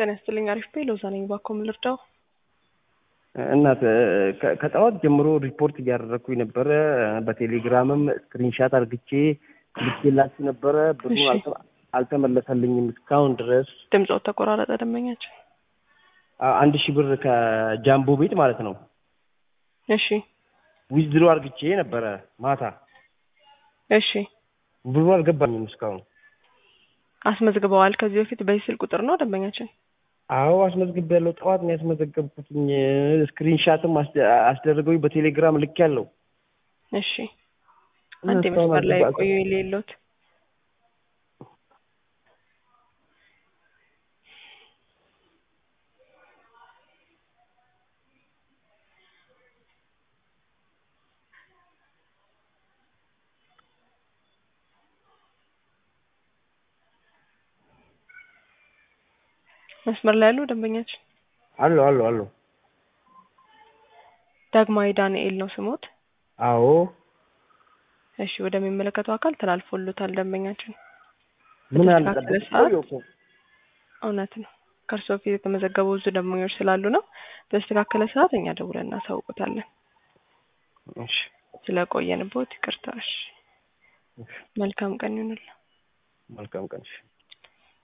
ጤና ይስጥልኝ። አሪፍ ቤ ሎዛ ነኝ። እባክዎ ምን ልርዳው? እናት ከ- ከጠዋት ጀምሮ ሪፖርት እያደረግኩኝ ነበረ። በቴሌግራምም ስክሪንሻት አርግቼ ልኬላችሁ ነበረ። ብሩ እሺ። አልተ- አልተመለሰልኝም እስካሁን ድረስ። ድምፆት ተቆራረጠ። ደንበኛችን አ- አንድ ሺህ ብር ከጃምቦ ቤት ማለት ነው እሺ፣ ዊዝድሮ አርግቼ ነበረ ማታ። እሺ። ብሩ አልገባኝም እስካሁን። አስመዝግበዋል ከዚህ በፊት በዚህ ስልክ ቁጥር ነው ደንበኛችን? አዎ አስመዝግቤያለሁ። ጠዋት ነው ያስመዘገብኩትኝ። ስክሪንሻትም አስደ- አስደረገው በቴሌግራም ልክ ያለው እሺ። አንድ መስመር ላይ ቆዩ የሌሎት መስመር ላይ ያሉ ደንበኛችን አሎ አሎ አሎ። ዳግማዊ ዳንኤል ነው ስሞት። አዎ እሺ፣ ወደሚመለከተው አካል ተላልፎሎታል ደንበኛችን። ምን አለ በተስተካከለ ሰዓት እውነት ነው ከእርስዎ ፊት የተመዘገቡ ብዙ ደንበኞች ስላሉ ነው። በተስተካከለ ሰዓት እኛ ደውለን እናሳውቁታለን። እሺ ስለቆየንቦት ይቅርታ። እሺ፣ መልካም ቀን ይሁንልዎ። መልካም ቀን። እሺ